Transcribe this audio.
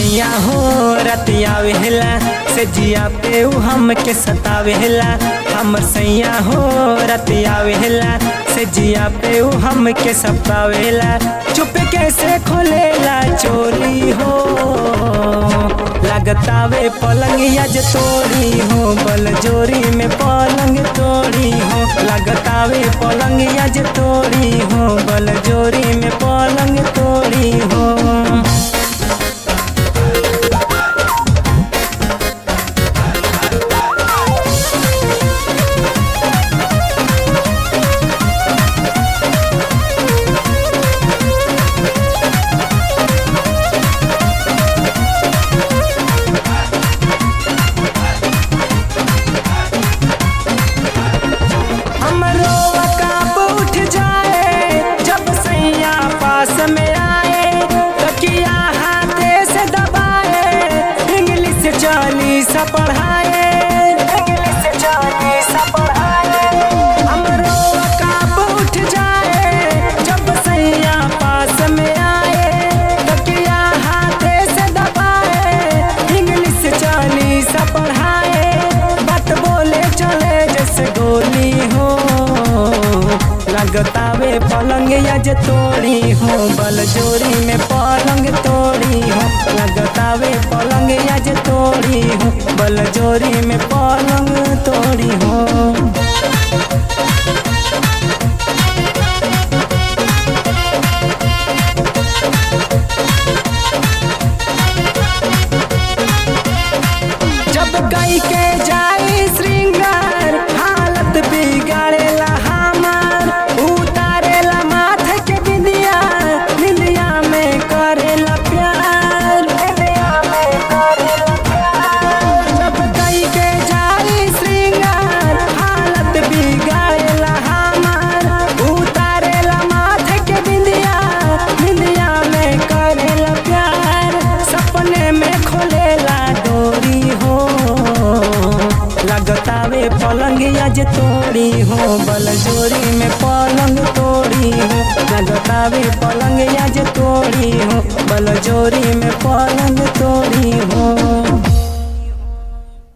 सैया हो रतिया वेला से जिया पे उ हमके सतावेला हमर सैया हो रतिया वेला से जिया पे उ हमके सतावेला चुप कैसे खोलेला चोरी हो लगतावे पलंग यज तोड़ी हो बल जोरी में पलंग तोड़ी हो लगतावे पलंग यज तोड़ी हो बल जोरी में पलंग तोड़ी हो हमरो काब उठ जाए जब सैया पास में आए तकिया हाथे से दबाए इंग्लिश चालीस पढ़ाए इंग्लिश चालीस पढ़ाए हमरो काब उठ जाए जब सैया पास में आए तकिया हाथे से दबाए इंग्लिश चालीस पढ़ाए बात बोले चले जैसे गोली हो लगतावे पलंग यज तोड़ी हो बल जोरी में पलंग तोड़ी हो लगतावे पलंग यज तोड़ी हो बल जोरी में पलंग तोड़ी हो जब गई के जाई श्रृंगार हालत बिगाड़ेला हमार उतारेला माथे के बिंदिया बिंदिया में करेला प्यार बिंदिया में करेला प्यार जब गई के जाई श्रृंगार हालत बिगाड़ेला हमार उतारेला माथे के बिंदिया बिंदिया में करेला प्यार सपने में खोलेला डोरी हो लगतावे पलंग यज तोड़ी हो बल जोरी में पलंग तोड़ी हो लगतावे पलंग यज तोड़ी हो बल जोरी में पलंग तोड़ी हो